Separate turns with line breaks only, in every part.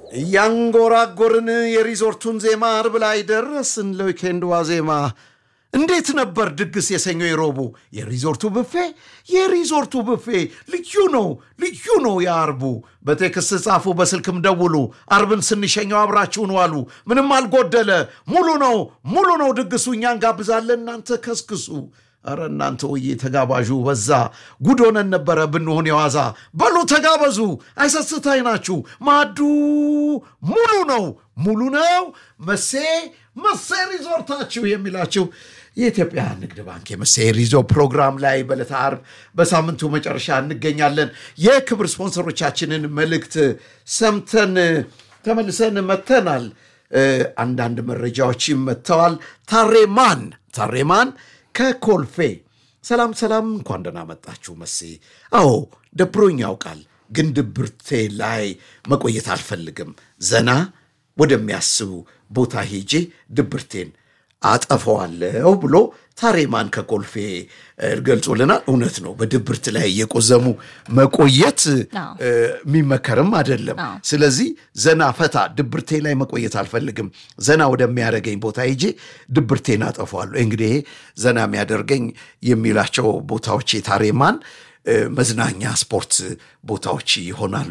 እያንጎራጎርን የሪዞርቱን ዜማ አርብ ላይ ደረስን። ለዊኬንድ ዋዜማ እንዴት ነበር ድግስ የሰኞ የሮቡ የሪዞርቱ ብፌ የሪዞርቱ ብፌ ልዩ ነው ልዩ ነው የአርቡ በቴክስት ጻፉ በስልክም ደውሉ አርብን ስንሸኘው አብራችሁን ዋሉ ምንም አልጎደለ ሙሉ ነው ሙሉ ነው ድግሱ እኛን ጋብዛለን እናንተ ከስክሱ አረ እናንተ ወዬ ተጋባዡ በዛ ጉድ ሆነን ነበረ ብንሆን የዋዛ በሉ ተጋበዙ አይሰስታይ ናችሁ ማዱ ሙሉ ነው ሙሉ ነው መሴ መሴ ሪዞርታችሁ የሚላችሁ የኢትዮጵያ ንግድ ባንክ የመሴ ሪዞርት ፕሮግራም ላይ በዕለተ ዓርብ በሳምንቱ መጨረሻ እንገኛለን። የክብር ስፖንሰሮቻችንን መልእክት ሰምተን ተመልሰን መጥተናል። አንዳንድ መረጃዎችም መጥተዋል። ታሬማን ታሬማን ከኮልፌ ሰላም ሰላም፣ እንኳን ደህና መጣችሁ መሴ። አዎ ደብሮኝ ያውቃል፣ ግን ድብርቴ ላይ መቆየት አልፈልግም። ዘና ወደሚያስቡ ቦታ ሄጄ ድብርቴን አጠፈዋለሁ ብሎ ታሬማን ከኮልፌ ገልጾልናል። እውነት ነው። በድብርት ላይ እየቆዘሙ መቆየት የሚመከርም አይደለም። ስለዚህ ዘና ፈታ፣ ድብርቴ ላይ መቆየት አልፈልግም፣ ዘና ወደሚያደርገኝ ቦታ ሄጄ ድብርቴን አጠፈዋለሁ። እንግዲህ ዘና የሚያደርገኝ የሚላቸው ቦታዎች የታሬማን መዝናኛ ስፖርት ቦታዎች ይሆናሉ።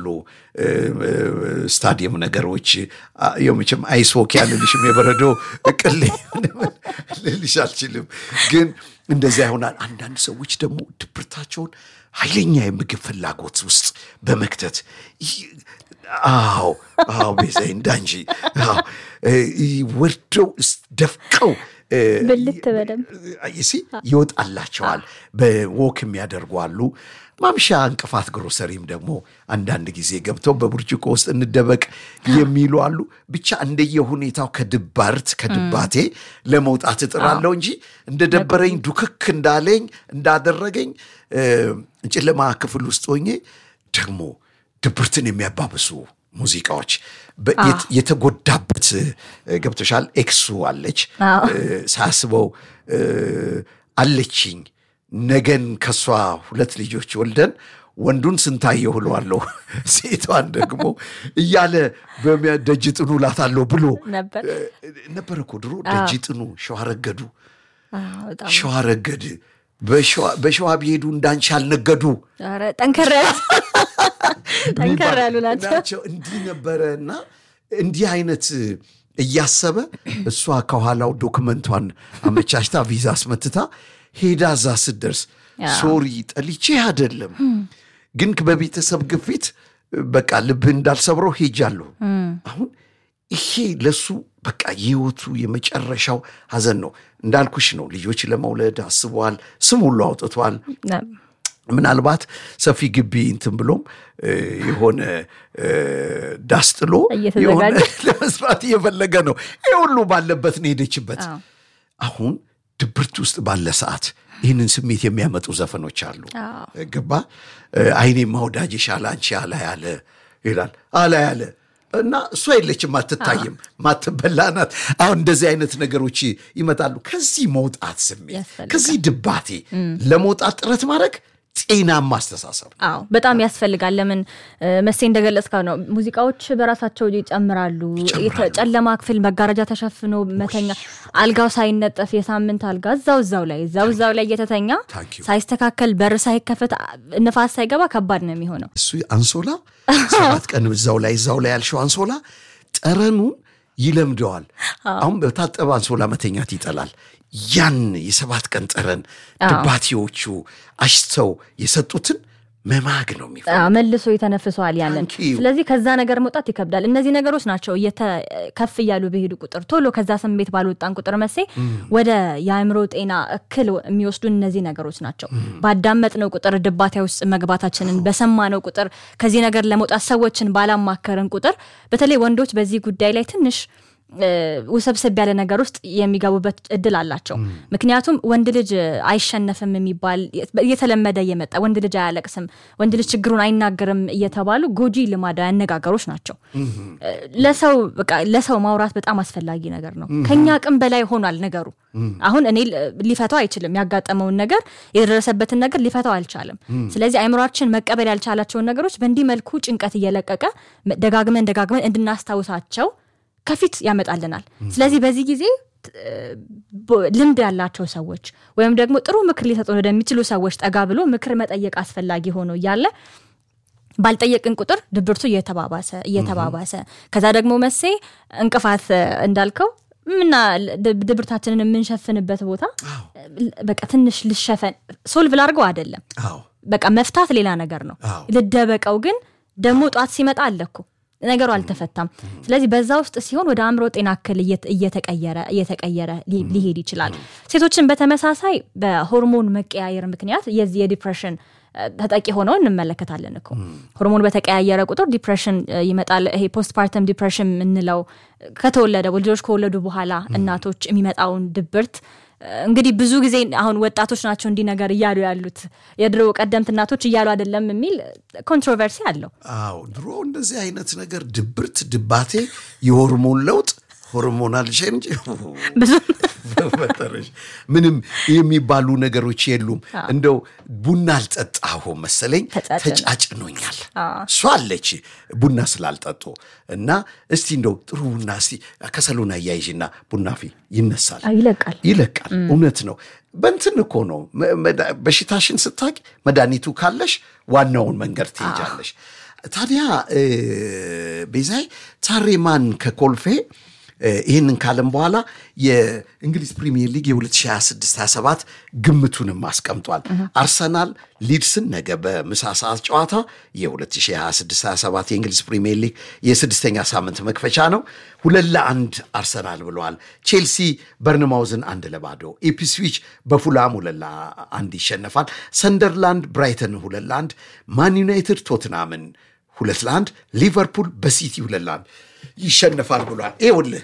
ስታዲየም ነገሮች የመቼም አይስ ሆኪ አልልሽም፣ የበረዶ ቅሌ ልልሽ አልችልም፣ ግን እንደዚያ ይሆናል። አንዳንድ ሰዎች ደግሞ ድብርታቸውን ኃይለኛ የምግብ ፍላጎት ውስጥ በመክተት አዎ አዎ ቤዛዬ እንዳንቺ ወርደው ደፍቀው
ብልት በደንብ
ሲ ይወጣላቸዋል። በወክ የሚያደርጉ አሉ። ማምሻ እንቅፋት ግሮሰሪም ደግሞ አንዳንድ ጊዜ ገብተው በብርጭቆ ውስጥ እንደበቅ የሚሉ አሉ። ብቻ እንደየሁኔታው ከድባርት ከድባቴ ለመውጣት እጥራለሁ እንጂ እንደደበረኝ ዱክክ እንዳለኝ እንዳደረገኝ ጨለማ ክፍል ውስጥ ሆኜ ደግሞ ድብርትን የሚያባብሱ ሙዚቃዎች የተጎዳበት ገብቶሻል። ኤክሱ አለች ሳስበው አለችኝ ነገን ከሷ ሁለት ልጆች ወልደን ወንዱን ስንታየሁ እለዋለሁ ሴቷን ደግሞ እያለ ደጅ ጥኑ እላታለሁ ብሎ ነበር እኮ ድሮ። ደጅ ጥኑ ሸዋረገዱ ሸዋረገድ በሸዋ ቢሄዱ እንዳንቺ አልነገዱ
ጠንከር ጠንከር ያሉ ናቸው።
እንዲህ ነበረ እና እንዲህ አይነት እያሰበ እሷ ከኋላው ዶክመንቷን አመቻችታ ቪዛ አስመትታ ሄዳ እዛ ስትደርስ ሶሪ ጠልቼ አይደለም ግን በቤተሰብ ግፊት በቃ ልብህ እንዳልሰብረው ሄጃለሁ። አሁን ይሄ ለሱ በቃ የህይወቱ የመጨረሻው ሀዘን ነው። እንዳልኩሽ ነው። ልጆች ለመውለድ አስበዋል። ስም ሁሉ አውጥቷል። ምናልባት ሰፊ ግቢ እንትን ብሎም የሆነ ዳስ ጥሎ የሆነ ለመስራት እየፈለገ ነው። ይህ ሁሉ ባለበት ነው ሄደችበት። አሁን ድብርት ውስጥ ባለ ሰዓት ይህንን ስሜት የሚያመጡ ዘፈኖች አሉ። ገባ አይኔ ማውዳጅሽ አለ አንቺ አላ ያለ ይላል አላ ያለ እና እሷ የለችም፣ አትታይም፣ ማትበላ ናት። አሁን እንደዚህ አይነት ነገሮች ይመጣሉ። ከዚህ መውጣት ስሜት ከዚህ ድባቴ ለመውጣት ጥረት ማድረግ ጤናማ አስተሳሰብ
አዎ በጣም ያስፈልጋል። ለምን መሴ እንደገለጽከው ነው። ሙዚቃዎች በራሳቸው ይጨምራሉ። ጨለማ ክፍል መጋረጃ ተሸፍኖ መተኛ፣ አልጋው ሳይነጠፍ የሳምንት አልጋ እዛው እዛው ላይ እዛው እዛው ላይ እየተተኛ ሳይስተካከል በር ሳይከፈት ንፋስ ሳይገባ ከባድ ነው የሚሆነው።
እሱ አንሶላ ሰባት ቀን እዛው ላይ እዛው ላይ ያልሽው አንሶላ ጠረኑን ይለምደዋል። አሁን በታጠበ አንሶላ መተኛት ይጠላል። ያን የሰባት ቀን ጠረን ድባቴዎቹ አሽተው የሰጡትን መማግ ነው የሚፈ
መልሶ የተነፍሰዋል ያንን። ስለዚህ ከዛ ነገር መውጣት ይከብዳል። እነዚህ ነገሮች ናቸው ከፍ እያሉ በሄዱ ቁጥር ቶሎ ከዛ ስሜት ባልወጣን ቁጥር መሴ ወደ የአእምሮ ጤና እክል የሚወስዱ እነዚህ ነገሮች ናቸው። ባዳመጥነው ቁጥር ድባቴ ውስጥ መግባታችንን በሰማነው ቁጥር ከዚህ ነገር ለመውጣት ሰዎችን ባላማከርን ቁጥር በተለይ ወንዶች በዚህ ጉዳይ ላይ ትንሽ ውስብስብ ያለ ነገር ውስጥ የሚገቡበት እድል አላቸው። ምክንያቱም ወንድ ልጅ አይሸነፍም የሚባል እየተለመደ እየመጣ ወንድ ልጅ አያለቅስም፣ ወንድ ልጅ ችግሩን አይናገርም እየተባሉ ጎጂ ልማዳዊ አነጋገሮች ናቸው። ለሰው በቃ ለሰው ማውራት በጣም አስፈላጊ ነገር ነው። ከኛ አቅም በላይ ሆኗል ነገሩ። አሁን እኔ ሊፈታው አይችልም። ያጋጠመውን ነገር የደረሰበትን ነገር ሊፈታው አልቻለም። ስለዚህ አይምሯችን መቀበል ያልቻላቸውን ነገሮች በእንዲህ መልኩ ጭንቀት እየለቀቀ ደጋግመን ደጋግመን እንድናስታውሳቸው ከፊት ያመጣልናል። ስለዚህ በዚህ ጊዜ ልምድ ያላቸው ሰዎች ወይም ደግሞ ጥሩ ምክር ሊሰጡን ወደሚችሉ ሰዎች ጠጋ ብሎ ምክር መጠየቅ አስፈላጊ ሆኖ እያለ ባልጠየቅን ቁጥር ድብርቱ እየተባባሰ እየተባባሰ ከዛ ደግሞ መሴ እንቅፋት እንዳልከው ምና ድብርታችንን የምንሸፍንበት ቦታ በቃ ትንሽ ልሸፈን ሶልቭ ላድርገው አይደለም። በቃ መፍታት ሌላ ነገር ነው። ልደበቀው ግን ደግሞ ጧት ሲመጣ አለኩ ነገሩ አልተፈታም። ስለዚህ በዛ ውስጥ ሲሆን ወደ አእምሮ ጤና እክል እየተቀየረ እየተቀየረ ሊሄድ ይችላል። ሴቶችን በተመሳሳይ በሆርሞን መቀያየር ምክንያት የዚህ የዲፕሬሽን ተጠቂ ሆነው እንመለከታለን እኮ ሆርሞን በተቀያየረ ቁጥር ዲፕሬሽን ይመጣል። ይሄ ፖስትፓርተም ዲፕሬሽን የምንለው ከተወለደ ልጆች ከወለዱ በኋላ እናቶች የሚመጣውን ድብርት እንግዲህ ብዙ ጊዜ አሁን ወጣቶች ናቸው እንዲህ ነገር እያሉ ያሉት የድሮ ቀደምት እናቶች እያሉ አይደለም የሚል ኮንትሮቨርሲ አለው።
አዎ ድሮ እንደዚህ አይነት ነገር ድብርት፣ ድባቴ፣ የሆርሞን ለውጥ ሆርሞናል ቼንጅ
ብዙ
በፈጠረሽ ምንም የሚባሉ ነገሮች የሉም። እንደው ቡና አልጠጣሁ መሰለኝ ተጫጭኖኛል። እሷ አለች ቡና ስላልጠጡ እና እስቲ እንደው ጥሩ ቡና እስቲ ከሰሉን አያይዥና ቡና ፊ ይነሳል፣
ይለቃል
ይለቃል። እውነት ነው። በንትን እኮ ነው በሽታሽን ስታቂ መድኃኒቱ ካለሽ ዋናውን መንገድ ትሄጃለሽ። ታዲያ ቤዛይ ታሬማን ከኮልፌ ይህንን ካለም በኋላ የእንግሊዝ ፕሪሚየር ሊግ የ2026/27 ግምቱንም አስቀምጧል። አርሰናል ሊድስን ነገ በምሳ ሰዓት ጨዋታ የ2026/27 የእንግሊዝ ፕሪሚየር ሊግ የስድስተኛ ሳምንት መክፈቻ ነው። ሁለት ለአንድ አርሰናል ብለዋል። ቼልሲ በርንማውዝን አንድ ለባዶ፣ ኢፕስዊች በፉላም ሁለት ለአንድ ይሸነፋል። ሰንደርላንድ ብራይተን ሁለት ለአንድ፣ ማን ዩናይትድ ቶትናምን ሁለት ለአንድ፣ ሊቨርፑል በሲቲ ሁለት ለአንድ ይሸነፋል ብሏል። ይኸውልህ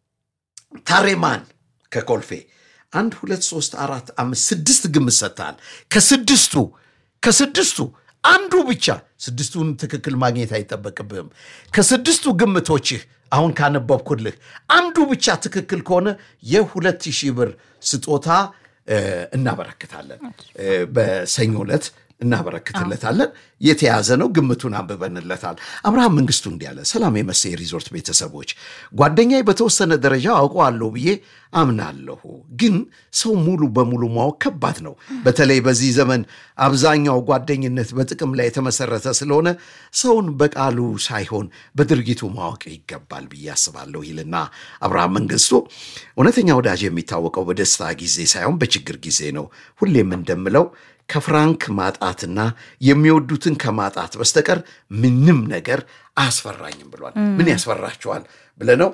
ታሬማን ከኮልፌ አንድ ሁለት ሶስት አራት አምስት ስድስት ግምት ሰጥተሃል። ከስድስቱ ከስድስቱ አንዱ ብቻ ስድስቱን ትክክል ማግኘት አይጠበቅብህም። ከስድስቱ ግምቶችህ አሁን ካነበብኩልህ አንዱ ብቻ ትክክል ከሆነ የሁለት ሺህ ብር ስጦታ እናበረክታለን በሰኞ ዕለት እናበረክትለታለን። የተያዘ ነው። ግምቱን አንብበንለታል። አብርሃም መንግስቱ እንዲህ አለ። ሰላም የመሴ ሪዞርት ቤተሰቦች፣ ጓደኛዬ በተወሰነ ደረጃ አውቀዋለሁ ብዬ አምናለሁ፣ ግን ሰው ሙሉ በሙሉ ማወቅ ከባድ ነው። በተለይ በዚህ ዘመን አብዛኛው ጓደኝነት በጥቅም ላይ የተመሰረተ ስለሆነ ሰውን በቃሉ ሳይሆን በድርጊቱ ማወቅ ይገባል ብዬ አስባለሁ ይልና አብርሃም መንግስቱ እውነተኛ ወዳጅ የሚታወቀው በደስታ ጊዜ ሳይሆን በችግር ጊዜ ነው። ሁሌም እንደምለው ከፍራንክ ማጣትና የሚወዱትን ከማጣት በስተቀር ምንም ነገር አያስፈራኝም ብሏል። ምን ያስፈራችኋል ብለነው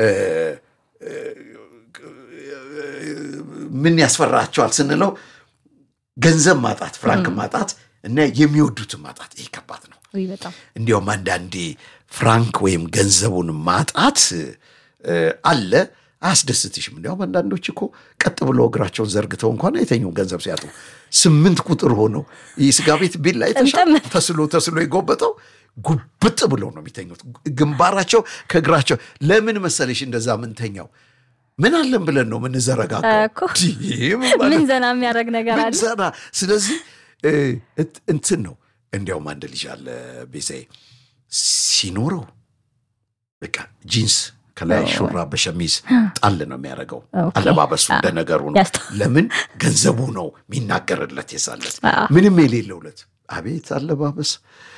ምን ያስፈራቸዋል ስንለው ገንዘብ ማጣት፣ ፍራንክ ማጣት እና የሚወዱትን ማጣት ይህ ከባድ ነው። እንዲያውም አንዳንዴ ፍራንክ ወይም ገንዘቡን ማጣት አለ አያስደስትሽም። እንዲያውም አንዳንዶች እኮ ቀጥ ብሎ እግራቸውን ዘርግተው እንኳን አይተኙም ገንዘብ ሲያጡ። ስምንት ቁጥር ሆነው ይህ ስጋ ቤት ቢል ላይ ተስሎ ተስሎ የጎበጠው ጉብጥ ብለው ነው የሚተኙት። ግንባራቸው ከእግራቸው ለምን መሰለሽ እንደዛ ምንተኛው ምን አለን ብለን ነው ምንዘረጋጋው?
ምን ዘና የሚያደርግ ነገር አለ።
ዘና ስለዚህ እንትን ነው። እንዲያውም አንድ ልጅ አለ ቤዛዬ ሲኖረው በቃ ጂንስ ከላይ ሹራ በሸሚዝ ጣል ነው የሚያደርገው። አለባበሱ እንደ ነገሩ ነው። ለምን ገንዘቡ ነው የሚናገርለት የሳለት ምንም የሌለውለት አቤት አለባበስ